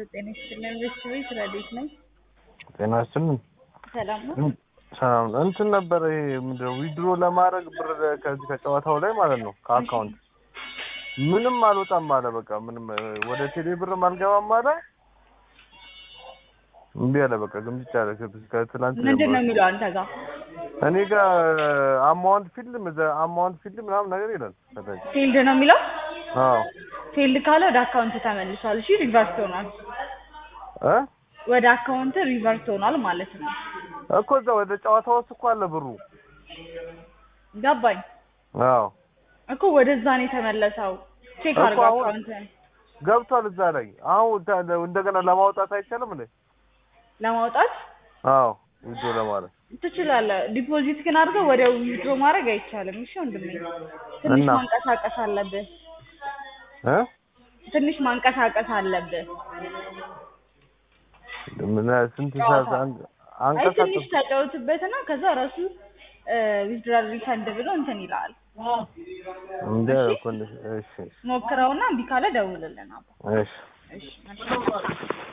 ጤና ይስጥልን ቤተሰቦች ስራ እንዴት ነኝ? ጤና ይስጥልን። ሰላም ነው? ሰላም ነው። እንትን ነበር ይሄ ምንድን ነው ዊድሮ ለማድረግ ብር ከዚህ ከጨዋታው ላይ ማለት ነው ከአካውንት ምንም አልወጣም አለ። በቃ ምንም ወደ ቴሌ ብርም አልገባም አለ። እምቢ አለ። በቃ ግምት አለ። ከትላንት ምንድን ነው የሚለው አንተ ጋር? እኔ ጋር አማውንት ፊልም አማውንት ፊልም ምናምን ነገር ይላል ከታች። ፊልድ ነው የሚለው? አዎ ፊልድ ካለ ወደ አካውንት ተመልሷል። እሺ ሪቨርስ ሆኗል። እ ወደ አካውንት ሪቨርስ ሆኗል ማለት ነው። እኮ እዛ ወደ ጨዋታው ውስጥ እኮ አለ ብሩ። ገባኝ አዎ እኮ ወደዛ ነው የተመለሰው። ቼክ እኮ አድርገው አሁን- አካውንትን ገብቷል እዛ ላይ። አሁን ታ- እንደገና ለማውጣት አይቻልም እንዴ? ለማውጣት አዎ ዊድሮ ለማለት ትችላለህ። ዲፖዚት ግን አድርገው ወዲያው ዊድሮ ማድረግ አይቻልም። እሺ ወንድሜ ትንሽ እና? ማንቀሳቀስ አለብህ። እ ትንሽ ማንቀሳቀስ አለብህ። ምን ስንት ሰዓት አንድ- አይ ትንሽ አንቀሳቀስ ተጫወትበትና ከዛ ራሱ ዊዝድራል ሪፈንድ ብሎ እንትን ይልሃል። እንደ እኮ እንደ- እሺ ሞክረውና እምቢ ካለ ደውልልን አባ። እሺ እሺ መልካም